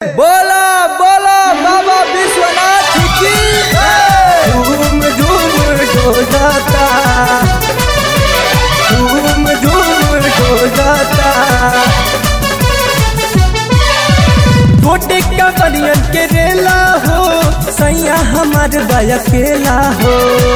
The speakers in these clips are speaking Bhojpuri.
बोला बोला बाबा विश्वनाथ की झूम झूम डोलाता झूम झूम डोलाता गोटे का बनियन के रेला हो सैया हमार बयकेला हो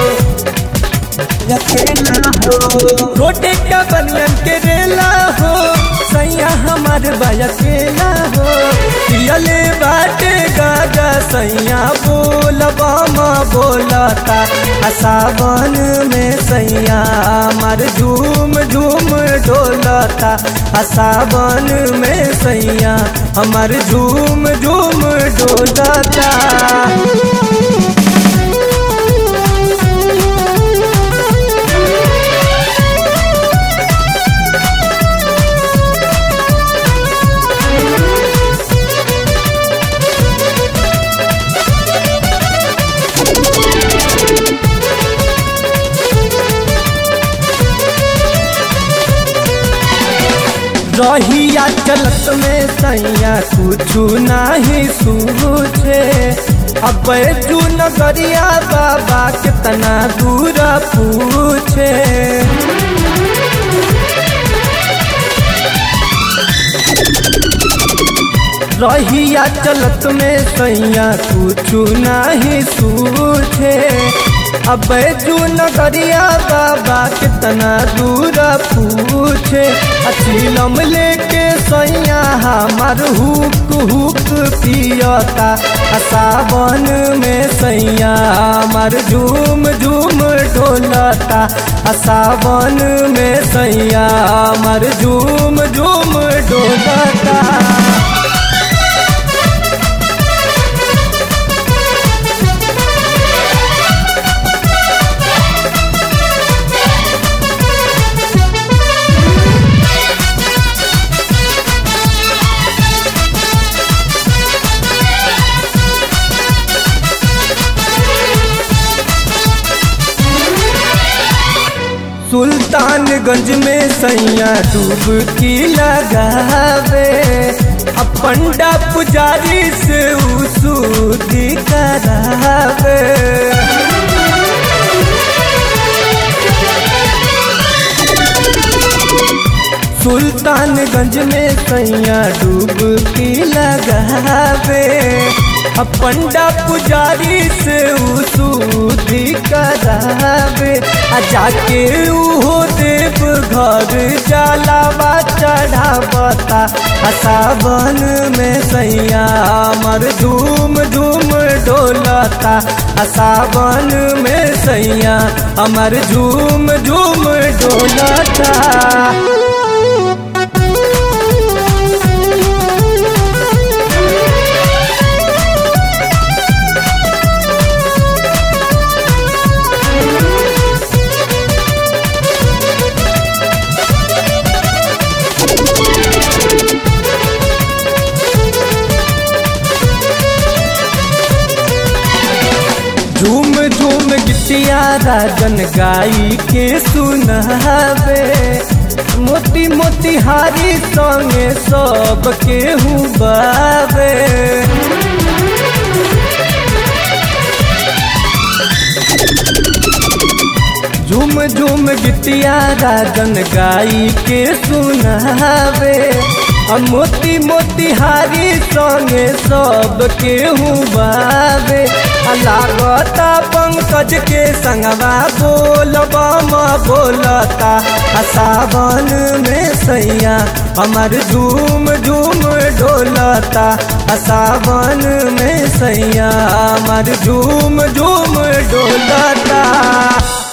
अकेला हो गोटे का बनियन के रेला हो सैया हमार बयकेला हो पियले बाटे गागा सैया बोलबा माँ बोलता आ सावन में सैया हमार झूम झूम डोलता आ सावन में सैया हमार झूम झूम डोलता रहिया चलत में सैया कुछ नाही सूझे अब जू नगरिया बाबा कितना दूर पूछे रहिया चलत में सैया कुछ नाही सूझे अब जू नगरिया बाबा कितना दूर पूछे अचीलम लेके सैया हमार हुक हुक पियता आ सावन में सैया हमार झूम झूम डोलता आ सावन में सैया हमार झूम झूम डोलता सुल्तानगंज में सैया डुबकी लगावे अब पंडा पुजारी से उसूदी करावे सुल्तानगंज में सैया डुबकी लगावे अब पंडा पुजारी से उसूदी करावे आ जाके उहो देव घर जलावा चढ़ावता आ सावन में सैया हमर धूम धूम डोलता आ सावन में सैया हमर झूम झूम डोलता झूम झूम गिटिया राजन गाई के सुनावे मोती मोती हारी संगे सब के बावे झूम झूम गिटिया राजन गाई के सुनावे आ मोती मोती हारी संगे सब के बावे आ लागता पंकज के संगवा बोलबा माँ बोलता आ सावन में सैया हमार झूम झूम डोलता आ सावन में सैया हमार झूम झूम डोलता